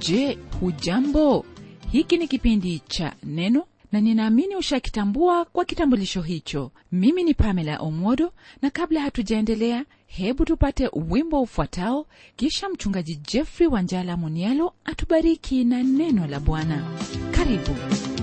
je hujambo hiki ni kipindi cha neno na ninaamini ushakitambua kwa kitambulisho hicho mimi ni pamela omodo na kabla hatujaendelea hebu tupate wimbo ufuatao kisha mchungaji jeffrey wanjala munialo atubariki na neno la bwana karibu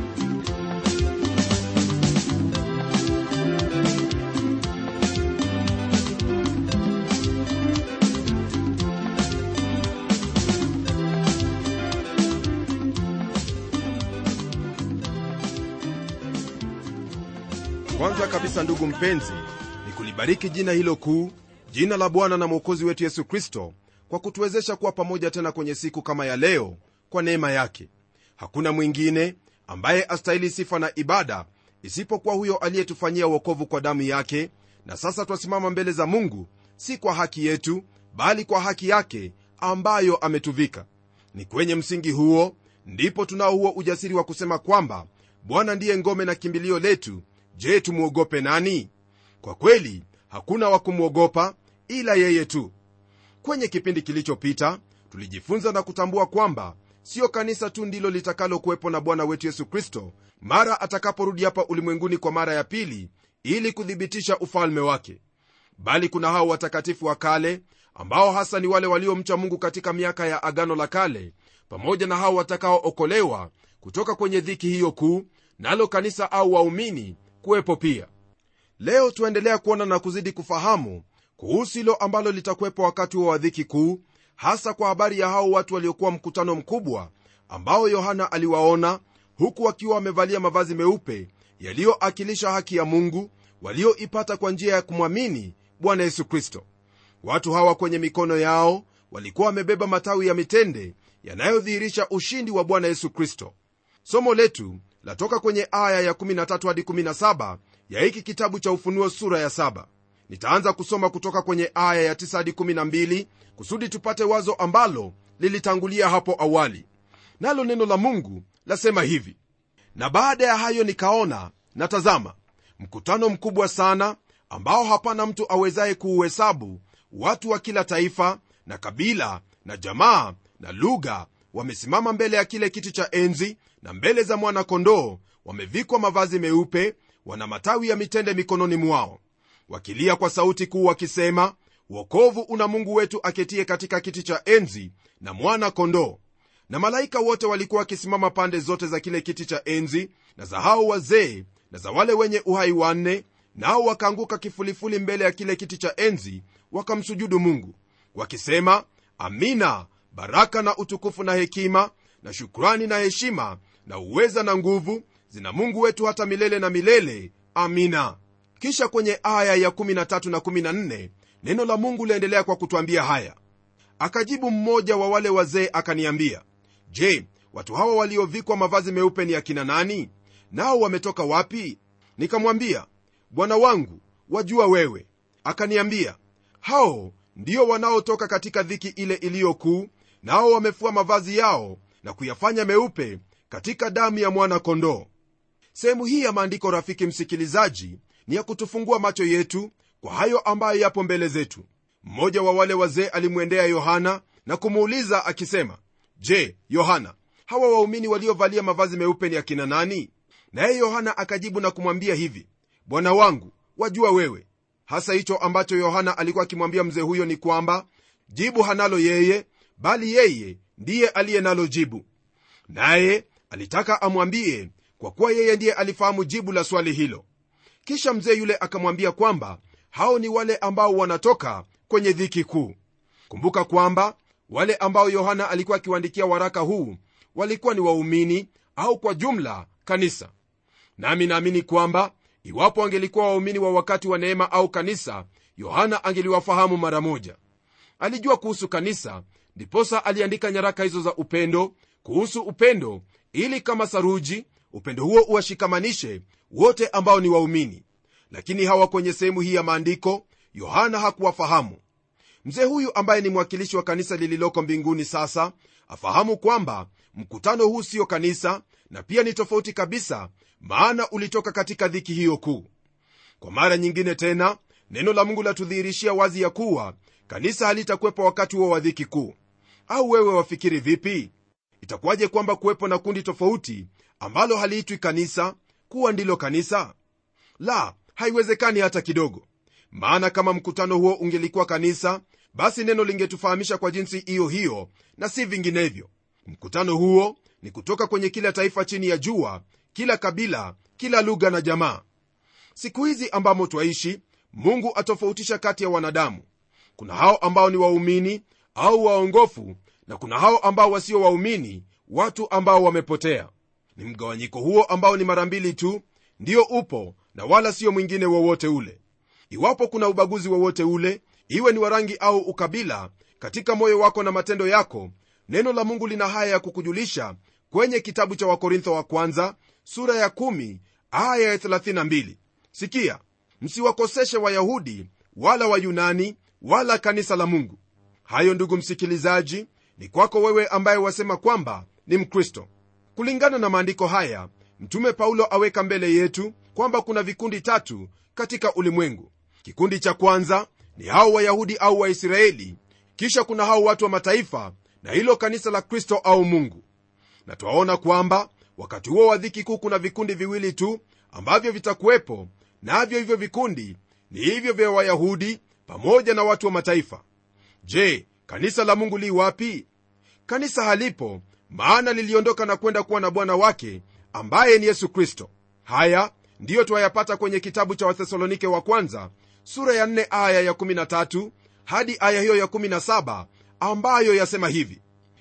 kwanza kabisa ndugu mpenzi ni kulibariki jina hilo kuu jina la bwana na mwokozi wetu yesu kristo kwa kutuwezesha kuwa pamoja tena kwenye siku kama ya leo kwa neema yake hakuna mwingine ambaye astahili sifa na ibada isipokuwa huyo aliyetufanyia uokovu kwa damu yake na sasa twasimama mbele za mungu si kwa haki yetu bali kwa haki yake ambayo ametuvika ni kwenye msingi huo ndipo tunao huo ujasiri wa kusema kwamba bwana ndiye ngome na kimbilio letu je tumwogope nani kwa kweli hakuna wa kumwogopa ila yeye tu kwenye kipindi kilichopita tulijifunza na kutambua kwamba siyo kanisa tu ndilo litakalokuwepo na bwana wetu yesu kristo mara atakaporudi hapa ulimwenguni kwa mara ya pili ili kuthibitisha ufalme wake bali kuna hao watakatifu wa kale ambao hasa ni wale waliomcha mungu katika miaka ya agano la kale pamoja na hao watakaookolewa kutoka kwenye dhiki hiyo kuu nalo kanisa au waumini kuwepo pia leo tuendelea kuona na kuzidi kufahamu kuhusu hilo ambalo litakuwepo wakati wa wadhiki kuu hasa kwa habari ya hao watu waliokuwa mkutano mkubwa ambao yohana aliwaona huku wakiwa wamevalia mavazi meupe yaliyoakilisha haki ya mungu walioipata kwa njia ya kumwamini bwana yesu kristo watu hawa kwenye mikono yao walikuwa wamebeba matawi ya mitende yanayodhihirisha ushindi wa bwana yesu kristo somo letu latoka kwenye aya ya 13 hadi 17 ya hiki kitabu cha ufunuo sura ya 7 nitaanza kusoma kutoka kwenye aya ya 9 hadi 12 kusudi tupate wazo ambalo lilitangulia hapo awali nalo neno la mungu lasema hivi na baada ya hayo nikaona na tazama mkutano mkubwa sana ambao hapana mtu awezaye kuuhesabu watu wa kila taifa na kabila na jamaa na lugha wamesimama mbele ya kile kiti cha enzi na mbele za mwana-kondoo wamevikwa mavazi meupe wana matawi ya mitende mikononi mwao wakilia kwa sauti kuu wakisema wokovu una mungu wetu aketie katika kiti cha enzi na mwana-kondoo na malaika wote walikuwa wakisimama pande zote za kile kiti cha enzi na za hao wazee na za wale wenye uhai wanne nao wakaanguka kifulifuli mbele ya kile kiti cha enzi wakamsujudu mungu wakisema amina baraka na utukufu na hekima na shukrani na heshima na uweza na nguvu zina mungu wetu hata milele na milele amina kisha kwenye aya ya 13 na 14 neno la mungu liendelea kwa kutwambia haya akajibu mmoja wa wale wazee akaniambia je watu hawa waliovikwa mavazi meupe ni akina nani nao wametoka wapi nikamwambia bwana wangu wajua wewe akaniambia hao ndio wanaotoka katika dhiki ile iliyokuu nao wamefua mavazi yao na kuyafanya meupe katika damu ya mwana-kondoo sehemu hii ya maandiko rafiki msikilizaji ni ya kutufungua macho yetu kwa hayo ambayo yapo mbele zetu mmoja wa wale wazee alimwendea yohana na kumuuliza akisema je yohana hawa waumini waliovalia mavazi meupe ni akina nani naye yohana akajibu na kumwambia hivi bwana wangu wajua wewe hasa hicho ambacho yohana alikuwa akimwambia mzee huyo ni kwamba jibu hanalo yeye bali yeye ndiye aliye nalo jibu naye alitaka amwambie kwa kuwa yeye ndiye alifahamu jibu la swali hilo kisha mzee yule akamwambia kwamba hao ni wale ambao wanatoka kwenye dhiki kuu kumbuka kwamba wale ambao yohana alikuwa akiwaandikia waraka huu walikuwa ni waumini au kwa jumla kanisa nami naamini kwamba iwapo angelikuwa waumini wa wakati wa neema au kanisa yohana angeliwafahamu mara moja alijua kuhusu kanisa ndiposa aliandika nyaraka hizo za upendo kuhusu upendo ili kama saruji upendo huo uwashikamanishe wote ambao ni waumini lakini hawa kwenye sehemu hii ya maandiko yohana hakuwafahamu mzee huyu ambaye ni mwakilishi wa kanisa lililoko mbinguni sasa afahamu kwamba mkutano huu siyo kanisa na pia ni tofauti kabisa maana ulitoka katika dhiki hiyo kuu kwa mara nyingine tena neno la mungu latudhihirishia wazi ya kuwa kanisa halitakuwepo wakati huo wa dhiki kuu au wewe wafikiri vipi itakuwaje kwamba kuwepo na kundi tofauti ambalo haliitwi kanisa kuwa ndilo kanisa la haiwezekani hata kidogo maana kama mkutano huo ungelikuwa kanisa basi neno lingetufahamisha kwa jinsi hiyo hiyo na si vinginevyo mkutano huo ni kutoka kwenye kila taifa chini ya jua kila kabila kila lugha na jamaa siku hizi ambamo twaishi mungu atofautisha kati ya wanadamu kuna hao ambao ni waumini au waongofu na kuna hao ambao wasio waumini watu ambao wamepotea ni mgawanyiko huo ambao ni mara mbili tu ndio upo na wala sio mwingine wowote ule iwapo kuna ubaguzi wowote ule iwe ni wa rangi au ukabila katika moyo wako na matendo yako neno la mungu lina haya ya kukujulisha kwenye kitabu cha wakorintho wa kwanza sura ya 1 aya ya 32 sikia msiwakoseshe wayahudi wala wayunani wala kanisa la mungu hayo ndugu msikilizaji ni kwako wewe ambaye wasema kwamba ni mkristo kulingana na maandiko haya mtume paulo aweka mbele yetu kwamba kuna vikundi tatu katika ulimwengu kikundi cha kwanza ni hao wayahudi au waisraeli kisha kuna hao watu wa mataifa na hilo kanisa la kristo au mungu na twaona kwamba wakati huo wa dhiki kuu kuna vikundi viwili tu ambavyo vitakuwepo navyo hivyo vikundi ni hivyo vya wayahudi pamoja na watu wa mataifa je kanisa la mungu li wapi kanisa halipo maana liliondoka na kwenda kuwa na bwana wake ambaye ni yesu kristo haya ndiyo twayapata kwenye kitabu cha wathesalonike wa kwanza sura ya 4 aya ya 13 hadi aya hiyo ya 17 ambayo yasema hivi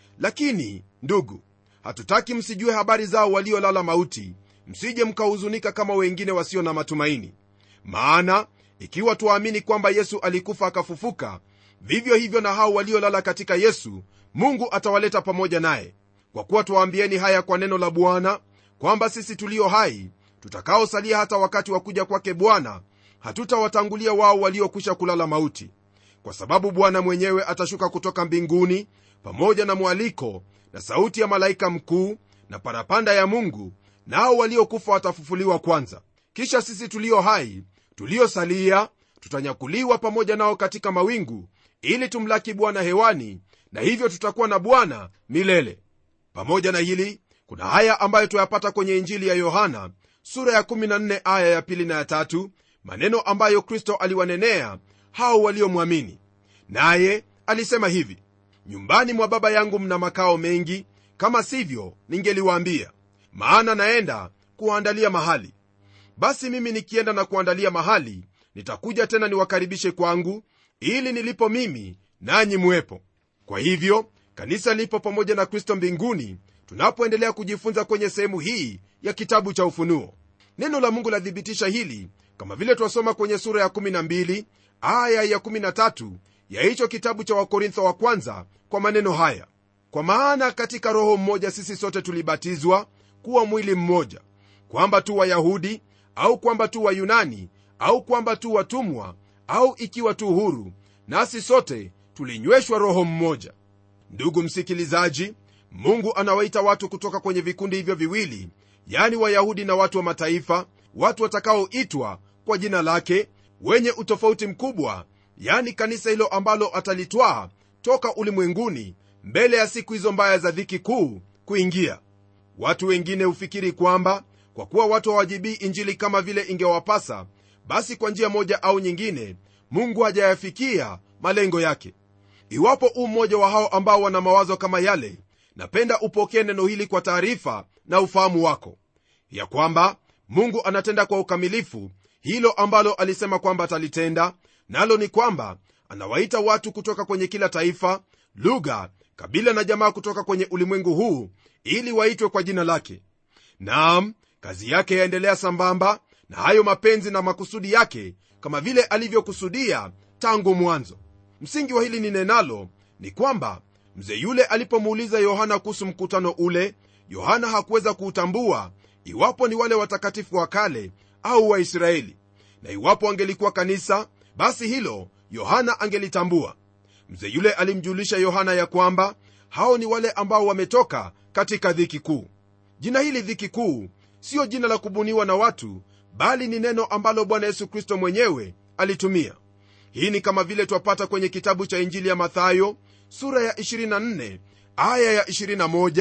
lakini ndugu hatutaki msijue habari zao waliolala mauti msije mkahuzunika kama wengine wasio na matumaini maana ikiwa tuwaamini kwamba yesu alikufa akafufuka vivyo hivyo na hao waliolala katika yesu mungu atawaleta pamoja naye kwa kuwa tuwaambieni haya kwa neno la bwana kwamba sisi tulio hai tutakaosalia hata wakati wa kuja kwake bwana hatutawatangulia wao waliokwisha kulala mauti kwa sababu bwana mwenyewe atashuka kutoka mbinguni pamoja na mwaliko na sauti ya malaika mkuu na parapanda ya mungu nao waliokufa watafufuliwa kwanza kisha sisi tulio hai tuliosalia tutanyakuliwa pamoja nao katika mawingu ili tumlaki bwana hewani na hivyo tutakuwa na bwana milele pamoja na hili kuna haya ambayo tuyapata kwenye injili ya yohana sura ya 14 aya ya pili na ya tatu maneno ambayo kristo aliwanenea hao waliomwamini naye alisema hivi nyumbani mwa baba yangu mna makao mengi kama sivyo ningeliwaambia maana naenda kuwaandalia mahali basi mimi nikienda na kuandalia mahali nitakuja tena niwakaribishe kwangu ili nilipo mimi nanyi muwepo kwa hivyo kanisa lipo pamoja na kristo mbinguni tunapoendelea kujifunza kwenye sehemu hii ya kitabu cha ufunuo neno la mungu lathibitisha hili kama vile twasoma kwenye sura ya 12 aya ya 13 ya hicho kitabu cha wakorintho wa kwanza kwa maneno haya kwa maana katika roho mmoja sisi sote tulibatizwa kuwa mwili mmoja kwamba tu wayahudi au kwamba tu wayunani au kwamba tu watumwa au ikiwa tu huru nasi sote tulinyweshwa roho mmoja ndugu msikilizaji mungu anawaita watu kutoka kwenye vikundi hivyo viwili yani wayahudi na watu wa mataifa watu watakaoitwa kwa jina lake wenye utofauti mkubwa yani kanisa hilo ambalo atalitwaa toka ulimwenguni mbele ya siku hizo mbaya za dhiki kuu kuingia watu wengine hufikiri kwamba kwa kuwa watu hawajibii injili kama vile ingewapasa basi kwa njia moja au nyingine mungu hajayafikia malengo yake iwapo u mmoja wa hao ambao wana mawazo kama yale napenda upokee neno hili kwa taarifa na ufahamu wako ya kwamba mungu anatenda kwa ukamilifu hilo ambalo alisema kwamba atalitenda nalo ni kwamba anawaita watu kutoka kwenye kila taifa lugha kabila na jamaa kutoka kwenye ulimwengu huu ili waitwe kwa jina lake naam kazi yake yaendelea sambamba na hayo mapenzi na makusudi yake kama vile alivyokusudia tangu mwanzo msingi wa hili ni nenalo ni kwamba mzee yule alipomuuliza yohana kuhusu mkutano ule yohana hakuweza kuutambua iwapo ni wale watakatifu wa kale au waisraeli na iwapo angelikuwa kanisa basi hilo yohana angelitambua mzee yule alimjulisha yohana ya kwamba hao ni wale ambao wametoka katika dhiki kuu jina hili dhiki kuu siyo jina la kubuniwa na watu bali ni neno ambalo bwana yesu kristo mwenyewe alitumia hii ni kama vile twapata kwenye kitabu cha injili ya mathayo sura ya 24 aya ya 21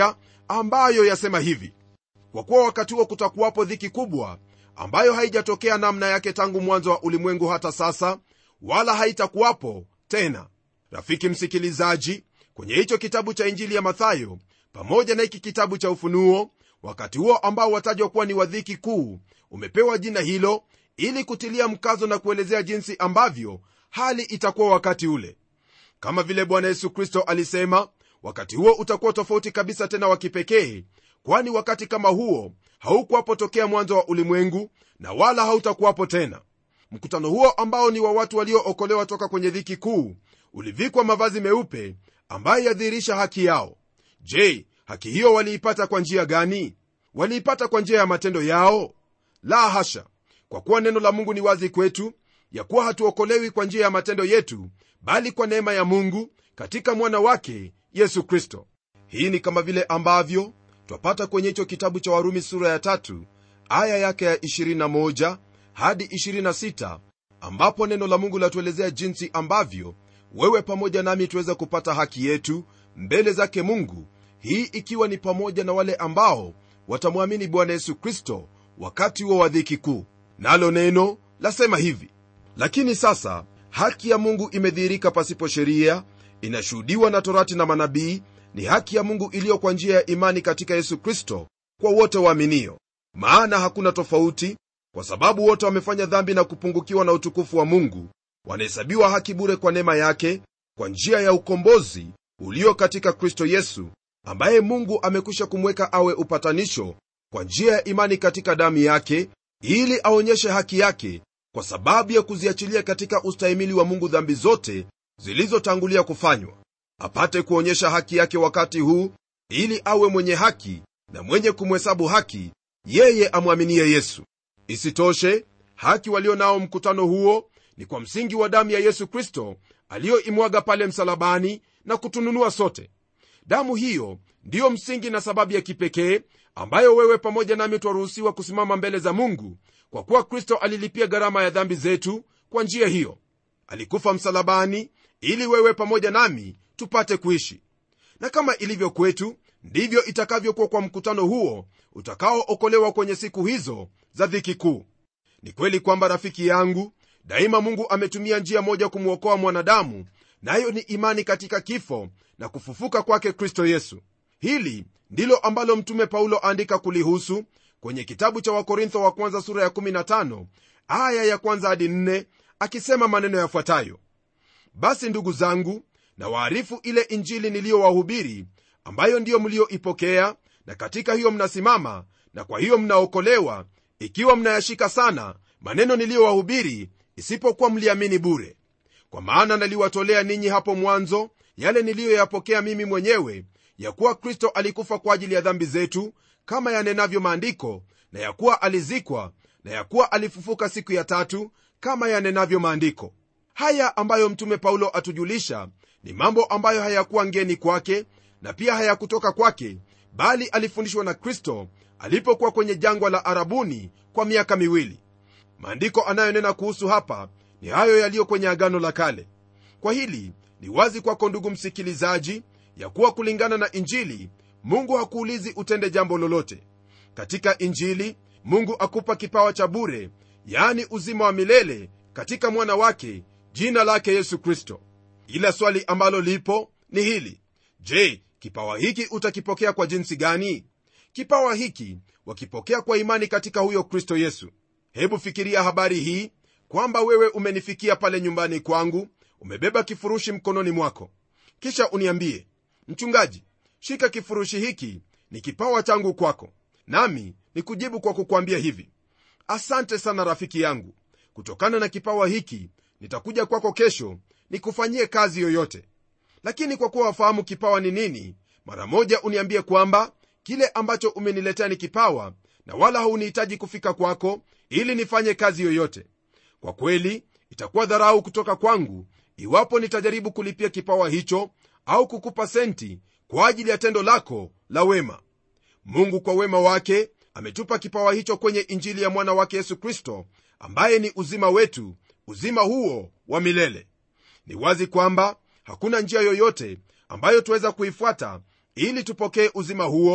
ambayo yasema hivi kwa kuwa wakati huo kutakuwapo dhiki kubwa ambayo haijatokea namna yake tangu mwanzo wa ulimwengu hata sasa wala haitakuwapo tena rafiki msikilizaji kwenye hicho kitabu cha injili ya mathayo pamoja na hiki kitabu cha ufunuo wakati huo ambao watajwa kuwa ni wadhiki kuu umepewa jina hilo ili kutilia mkazo na kuelezea jinsi ambavyo hali itakuwa wakati ule kama vile bwana yesu kristo alisema wakati huo utakuwa tofauti kabisa tena wa kipekee kwani wakati kama huo haukuwapo tokea mwanzo wa ulimwengu na wala hautakuwapo tena mkutano huo ambao ni wa watu waliookolewa toka kwenye dhiki kuu ulivikwa mavazi meupe ambayo yadhihirisha haki yao je haki hiyo waliipata kwa njia gani waliipata kwa njia ya matendo yao la hasha kwa kuwa neno la mungu ni wazi kwetu ya kuwa hatuokolewi kwa njia ya matendo yetu bali kwa neema ya mungu katika mwana wake yesu kristo hii ni kama vile ambavyo twapata kwenye hicho kitabu cha warumi sura ya tatu aya yake ya 21 hadi 26 ambapo neno la mungu latuelezea jinsi ambavyo wewe pamoja nami tuweza kupata haki yetu mbele zake mungu hii ikiwa ni pamoja na wale ambao watamwamini bwana yesu kristo wakati huo wa dhiki kuu nalo neno lasema hivi lakini sasa haki ya mungu imedhihirika pasipo sheria inashuhudiwa na torati na manabii ni haki ya mungu iliyo kwa njia ya imani katika yesu kristo kwa wote waaminio maana hakuna tofauti kwa sababu wote wamefanya dhambi na kupungukiwa na utukufu wa mungu wanahesabiwa haki bure kwa neema yake kwa njia ya ukombozi ulio katika kristo yesu ambaye mungu amekwisha kumweka awe upatanisho kwa njia ya imani katika damu yake ili aonyeshe haki yake kwa sababu ya kuziachilia katika ustahimili wa mungu dhambi zote zilizotangulia kufanywa apate kuonyesha haki yake wakati huu ili awe mwenye haki na mwenye kumhesabu haki yeye amwaminie yesu isitoshe haki walio nao mkutano huo ni kwa msingi wa damu ya yesu kristo aliyoimwaga pale msalabani na kutununua sote damu hiyo ndiyo msingi na sababu ya kipekee ambayo wewe pamoja nami twaruhusiwa kusimama mbele za mungu kwa kuwa kristo alilipia gharama ya dhambi zetu kwa njia hiyo alikufa msalabani ili wewe pamoja nami tupate kuishi na kama ilivyo kwetu ndivyo itakavyokuwa kwa mkutano huo utakaookolewa kwenye siku hizo za dhiki kuu ni kweli kwamba rafiki yangu daima mungu ametumia njia moja kumwokoa mwanadamu nayo na ni imani katika kifo na kufufuka kwake kristo yesu hili ndilo ambalo mtume paulo andika kulihusu kwenye kitabu cha wakorintho wa kwanza sura ya 15 aya ya kwanza hadi 4 akisema maneno yafuatayo basi ndugu zangu na waarifu ile injili niliyowahubiri ambayo ndiyo mlioipokea na katika hiyo mnasimama na kwa hiyo mnaokolewa ikiwa mnayashika sana maneno niliyowahubiri isipokuwa mliamini bure kwa maana naliwatolea ninyi hapo mwanzo yale niliyoyapokea mimi mwenyewe ya kuwa kristo alikufa kwa ajili ya dhambi zetu kama yanenavyo maandiko na ya kuwa alizikwa na ya kuwa alifufuka siku ya tatu kama yanenavyo maandiko haya ambayo mtume paulo atujulisha ni mambo ambayo hayakuwa ngeni kwake na pia hayakutoka kwake bali alifundishwa na kristo alipokuwa kwenye jangwa la arabuni kwa miaka miwili maandiko anayonena kuhusu hapa ni hayo yaliyo kwenye agano la kale kwa hili ni wazi kwako ndugu msikilizaji ya kuwa kulingana na injili mungu hakuulizi utende jambo lolote katika injili mungu akupa kipawa cha bure yaani uzima wa milele katika mwana wake jina lake yesu kristo ila swali ambalo lipo ni hili je kipawa hiki utakipokea kwa jinsi gani kipawa hiki wakipokea kwa imani katika huyo kristo yesu hebu fikiria habari hii kwamba wewe umenifikia pale nyumbani kwangu umebeba kifurushi mkononi mwako kisha uniambie mchungaji shika kifurushi hiki ni kipawa changu kwako nami ni kujibu kwa kukwambia hivi asante sana rafiki yangu kutokana na kipawa hiki nitakuja kwako kesho nikufanyie kazi yoyote lakini kwa kuwa wafahamu kipawa ni nini mara moja uniambie kwamba kile ambacho umeniletea ni kipawa na wala haunihitaji kufika kwako ili nifanye kazi yoyote kwa kweli itakuwa dharau kutoka kwangu iwapo nitajaribu kulipia kipawa hicho au kukupa senti kwa ajili ya tendo lako la wema mungu kwa wema wake ametupa kipawa hicho kwenye injili ya mwana wake yesu kristo ambaye ni uzima wetu uzima huo wa milele ni wazi kwamba hakuna njia yoyote ambayo tuweza kuifuata ili tupokee uzima huo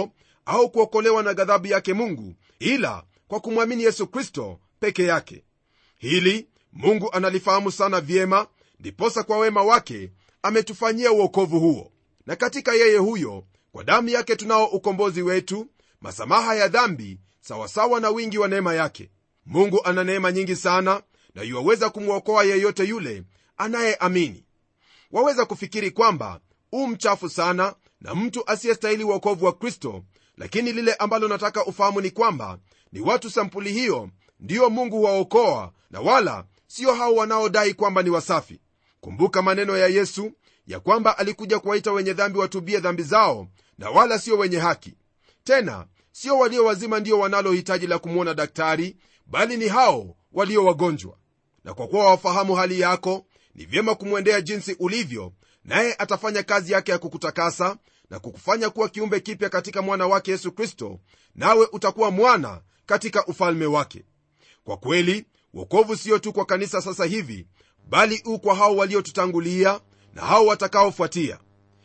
au kuokolewa na ghadhabu yake mungu ila kwa kumwamini yesu kristo peke yake hili mungu analifahamu sana vyema ndiposa kwa wema wake ametufanyia uokovu huo na katika yeye huyo kwa damu yake tunao ukombozi wetu masamaha ya dhambi sawasawa na wingi wa neema yake mungu ana neema nyingi sana na yuwaweza kumwokoa yeyote yule anayeamini waweza kufikiri kwamba u mchafu sana na mtu asiyestahili uokovu wa kristo lakini lile ambalo nataka ufahamu ni kwamba ni watu sampuli hiyo ndiyo mungu huwaokoa na wala sio hao wanaodai kwamba ni wasafi kumbuka maneno ya yesu ya kwamba alikuja kuwaita wenye dhambi watubie dhambi zao na wala sio wenye haki tena sio walio wazima ndio wanalohitaji la kumwona daktari bali ni hao walio wagonjwa na kwa kuwa wafahamu hali yako ni vyema kumwendea jinsi ulivyo naye atafanya kazi yake ya kukutakasa na kukufanya kuwa kiumbe kipya katika mwana wake yesu kristo nawe utakuwa mwana katika ufalme wake kwa kweli wokovu sio tu kwa kanisa sasa hivi bali u kwa hao waliotutangulia na hao watakaofuatia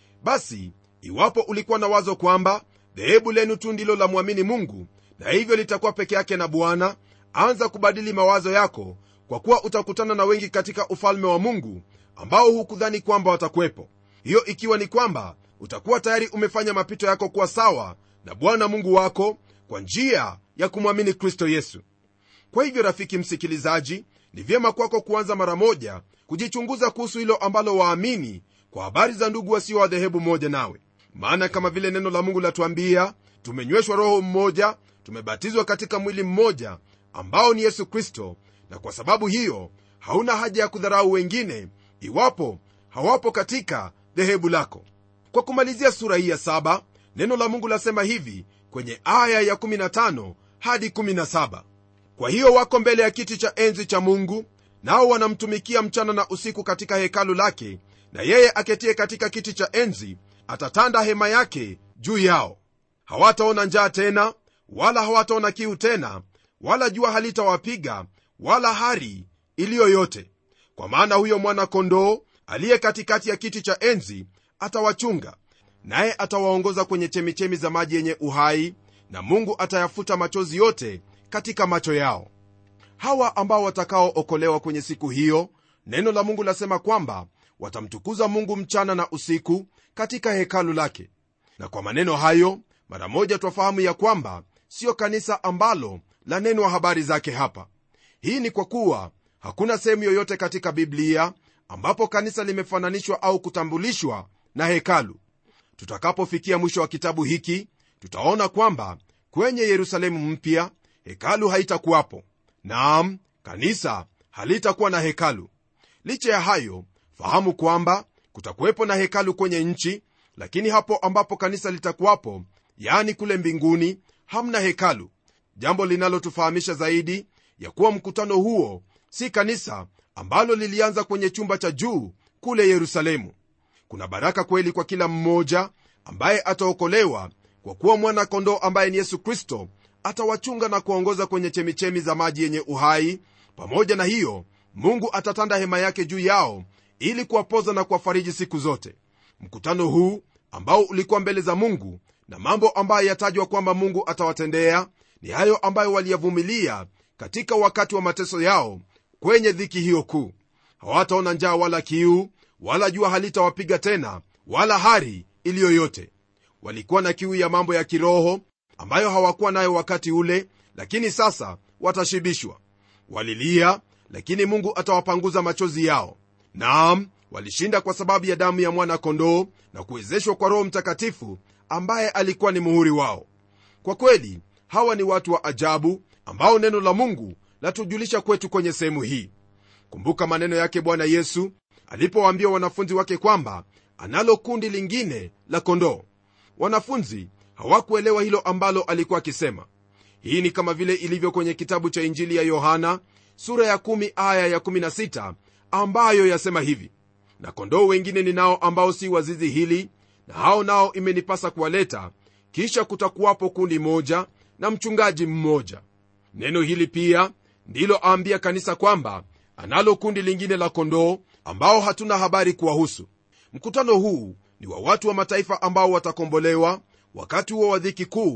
basi iwapo ulikuwa na wazo kwamba dhehebu lenu tu ndilo la mwamini mungu na hivyo litakuwa peke yake na bwana anza kubadili mawazo yako kwa kuwa utakutana na wengi katika ufalme wa mungu ambao hukudhani kwamba watakuwepo hiyo ikiwa ni kwamba utakuwa tayari umefanya mapito yako kuwa sawa na bwana mungu wako kwa njia ya kumwamini kristo yesu kwa hivyo rafiki msikilizaji ni vyema kwako kuanza mara moja kujichunguza kuhusu hilo ambalo waamini kwa habari za ndugu wasio wa dhehebu moja nawe maana kama vile neno la mungu latuambia tumenyweshwa roho mmoja tumebatizwa katika mwili mmoja ambao ni yesu kristo na kwa sababu hiyo hauna haja ya kudharau wengine iwapo hawapo katika dhehebu lako kwa kumalizia sura hii ya saba neno la mungu lasema hivi kwenye aya ya 15 hadi 17 kwa hiyo wako mbele ya kiti cha enzi cha mungu nao wanamtumikia mchana na usiku katika hekalu lake na yeye aketie katika kiti cha enzi atatanda hema yake juu yao hawataona njaa tena wala hawataona kiu tena wala jua halitawapiga wala hari iliyo yote kwa maana huyo mwana-kondoo aliye katikati ya kiti cha enzi atawachunga naye atawaongoza kwenye chemichemi za maji yenye uhai na mungu atayafuta machozi yote katika macho yao hawa ambao watakaookolewa kwenye siku hiyo neno la mungu lasema kwamba watamtukuza mungu mchana na usiku katika hekalu lake na kwa maneno hayo mara moja twafahamu ya kwamba siyo kanisa ambalo lanenwa habari zake hapa hii ni kwa kuwa hakuna sehemu yoyote katika biblia ambapo kanisa limefananishwa au kutambulishwa na hekalu tutakapofikia mwisho wa kitabu hiki tutaona kwamba kwenye yerusalemu mpya hekalu haitakuwapo naam kanisa halitakuwa na hekalu licha ya hayo fahamu kwamba kutakuwepo na hekalu kwenye nchi lakini hapo ambapo kanisa litakuwapo yaani kule mbinguni hamna hekalu jambo linalotufahamisha zaidi ya kuwa mkutano huo si kanisa ambalo lilianza kwenye chumba cha juu kule yerusalemu kuna baraka kweli kwa kila mmoja ambaye ataokolewa kwa kuwa mwana kondoo ambaye ni yesu kristo atawachunga na kuwaongoza kwenye chemichemi za maji yenye uhai pamoja na hiyo mungu atatanda hema yake juu yao ili kuwapoza na kuwafariji siku zote mkutano huu ambao ulikuwa mbele za mungu na mambo ambayo yatajwa kwamba mungu atawatendea ni hayo ambayo waliyavumilia katika wakati wa mateso yao kwenye dhiki hiyo kuu hawataona njaa wala kiu wala jua halitawapiga tena wala hari iliyo yote walikuwa na kiu ya mambo ya kiroho ambayo hawakuwa nayo wakati ule lakini sasa watashibishwa walilia lakini mungu atawapanguza machozi yao naam walishinda kwa sababu ya damu ya mwana-kondoo na kuwezeshwa kwa roho mtakatifu ambaye alikuwa ni muhuri wao kwa kweli hawa ni watu wa ajabu ambao neno la mungu latujulisha kwetu kwenye sehemu hii kumbuka maneno yake bwana yesu alipowaambia wanafunzi wake kwamba analo kundi lingine la kondoo wanafunzi hawakuelewa hilo ambalo alikuwa akisema hii ni kama vile ilivyo kwenye kitabu cha injili ya yohana sura ya 1 aya ya 16 ambayo yasema hivi na kondoo wengine ninao ambao si wazizi hili na hao nao imenipasa kuwaleta kisha kutakuwapo kundi moja na mchungaji mmoja neno hili pia ndilo aambia kanisa kwamba analo kundi lingine la kondoo ambao hatuna habari kuwahusu mkutano huu ni wa watu wa mataifa ambao watakombolewa wakati huo wa dhiki kuu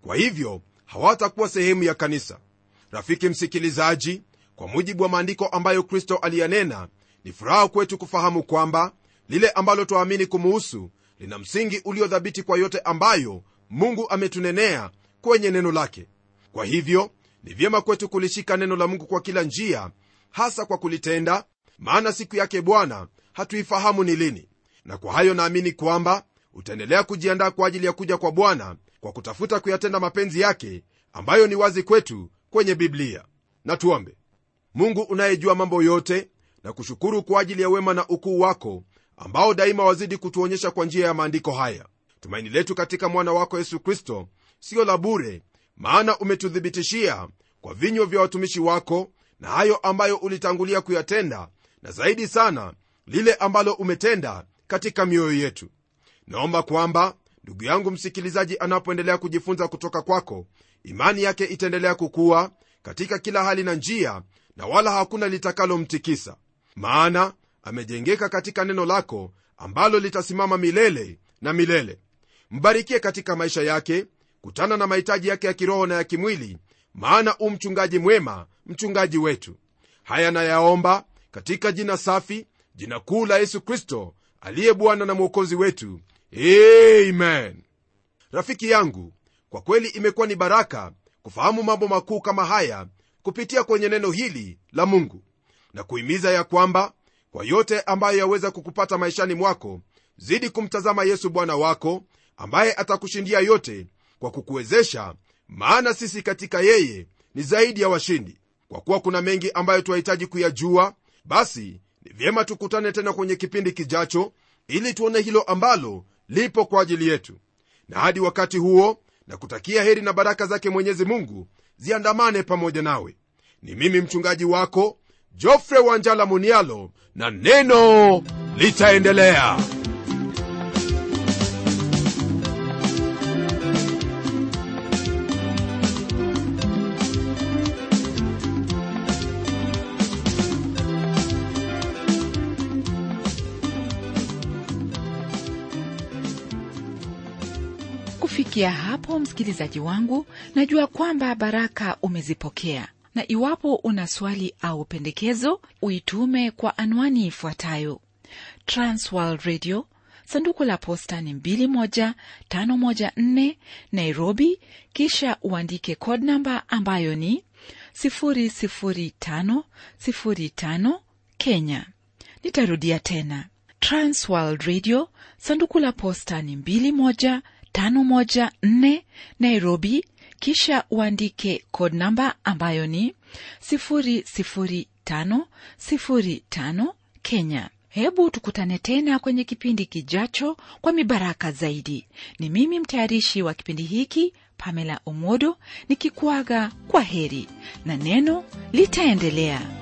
kwa hivyo hawatakuwa sehemu ya kanisa rafiki msikilizaji kwa mujibu wa maandiko ambayo kristo aliyanena ni furaha kwetu kufahamu kwamba lile ambalo twaamini kumuhusu lina msingi uliodhabiti kwa yote ambayo mungu ametunenea kwenye neno lake kwa hivyo ni vyema kwetu kulishika neno la mungu kwa kila njia hasa kwa kulitenda maana siku yake bwana hatuifahamu ni lini na kwa hayo naamini kwamba utaendelea kujiandaa kwa ajili ya kuja kwa bwana kwa kutafuta kuyatenda mapenzi yake ambayo ni wazi kwetu kwenye biblia na tuombe mungu unayejua mambo yote na kushukuru kwa ajili ya wema na ukuu wako ambao daima wazidi kutuonyesha kwa njia ya maandiko haya tumaini letu katika mwana wako yesu kristo siyo la bure maana umetuthibitishia kwa vinywa vya watumishi wako na hayo ambayo ulitangulia kuyatenda na zaidi sana lile ambalo umetenda katika mioyo yetu naomba kwamba ndugu yangu msikilizaji anapoendelea kujifunza kutoka kwako imani yake itaendelea kukuwa katika kila hali na njia na wala hakuna litakalomtikisa maana amejengeka katika neno lako ambalo litasimama milele na milele mbarikie katika maisha yake kutana na mahitaji yake ya kiroho na ya kimwili maana u mchungaji mwema mchungaji wetu haya nayaomba katika jina safi jina kuu la yesu kristo aliye bwana na mwokozi wetu amen rafiki yangu kwa kweli imekuwa ni baraka kufahamu mambo makuu kama haya kupitia kwenye neno hili la mungu na kuhimiza ya kwamba kwa yote ambayo yaweza kukupata maishani mwako zidi kumtazama yesu bwana wako ambaye atakushindia yote kwa kukuwezesha maana sisi katika yeye ni zaidi ya washindi kwa kuwa kuna mengi ambayo twahitaji kuyajua basi ni vyema tukutane tena kwenye kipindi kijacho ili tuone hilo ambalo lipo kwa ajili yetu na hadi wakati huo na kutakia heri na baraka zake mwenyezi mungu ziandamane pamoja nawe ni mimi mchungaji wako jofre wanjala munialo na neno litaendelea kufikia hapo msikilizaji wangu najua kwamba baraka umezipokea na iwapo una swali au pendekezo uitume kwa anwani ifuatayo transworld radio sanduku la posta ni 21514 nairobi kisha uandike code namba ambayo ni 00505 kenya nitarudia tena transworld radio sanduku la posta ni 21 514 Nairobi, kisha uandike code namba ambayo ni 00505 Kenya. Hebu tukutane tena kwenye kipindi kijacho kwa mibaraka zaidi. Ni mimi mtayarishi wa kipindi hiki Pamela Omodo nikikuaga kwa heri na neno litaendelea.